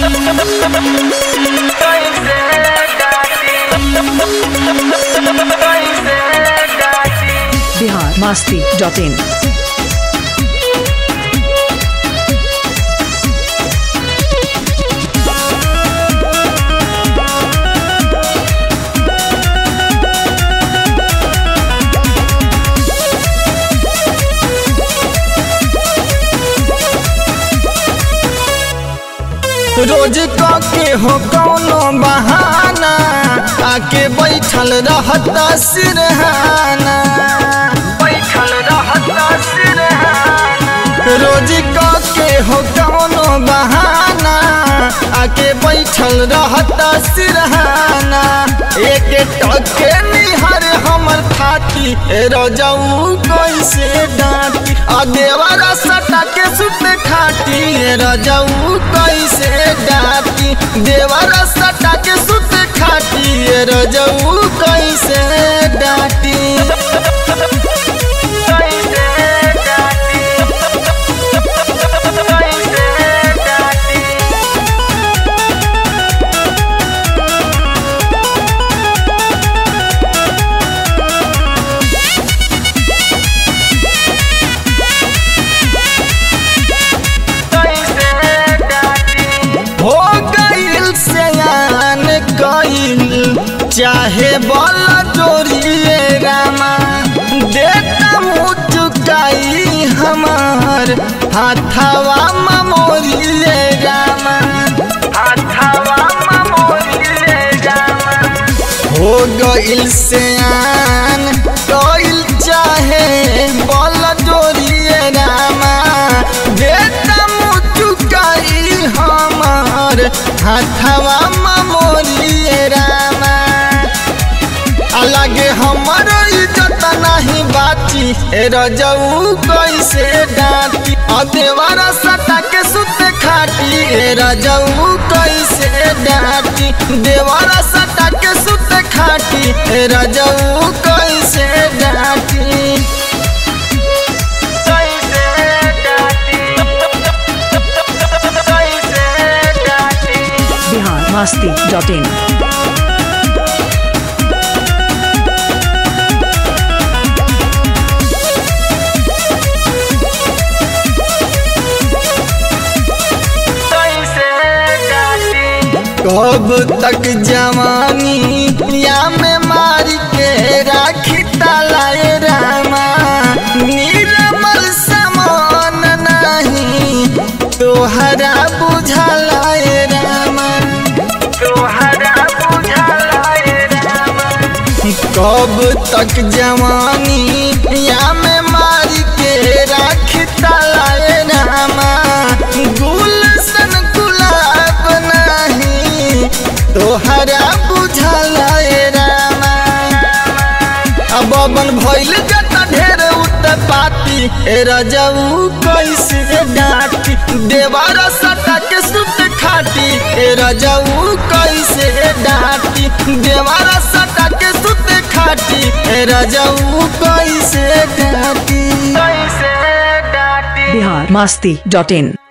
Bihar Masti dot in रोज के हो कौनो बहाना आके बैठल रहता सिरहाना बैठल रहता सिरहाना रोज के हो कौनो बहाना आके बैठल रहता सिरहाना एक टके निहर हमर फाटी रजऊ कैसे डांटी आ देवरा सटा के सुत खाटी रजऊ कैसे डांटी देवरा सटा के सुत खाटी रजऊ कैसे डांटी हो गईल सयान कईल चाहे बल जोड़िए रामा देता मुँह चुकाई हमार हाथवा ममोरिए रामा हाथवा ममोरिए रामा हो गईल सयान कईल चाहे बल जोड़िए रामा देता मुँह चुकाई हमार हाथवा ममोरिए रामा अलगे हमर इज्जत नहीं बाची ए रजऊ कैसे डांटी आ देवारा सटा के सुत खाटी ए रजऊ कैसे डांटी देवारा सटा के सुत खाटी ए रजऊ कैसे डांटी बिहार मास्ती डॉट इन कब तक जवानी या में मार के राखी तालाए रामा निर्मल समान नहीं तोहरा बुझलाए रामा तोहरा बुझलाए रामा कब तक जवानी या में मार के राखी तालाए रामा गुलशन गुलाब नहीं तोहरा बुझलाए रामा अब अपन भइल जता ढेर उत पाती ए रजऊ कैसे डांटी देवारा सटा के सुत खाटी ए रजऊ कैसे डांटी देवारा सटा के सुत खाटी ए रजऊ कैसे डांटी कैसे डांटी बिहार मास्ती डॉट इन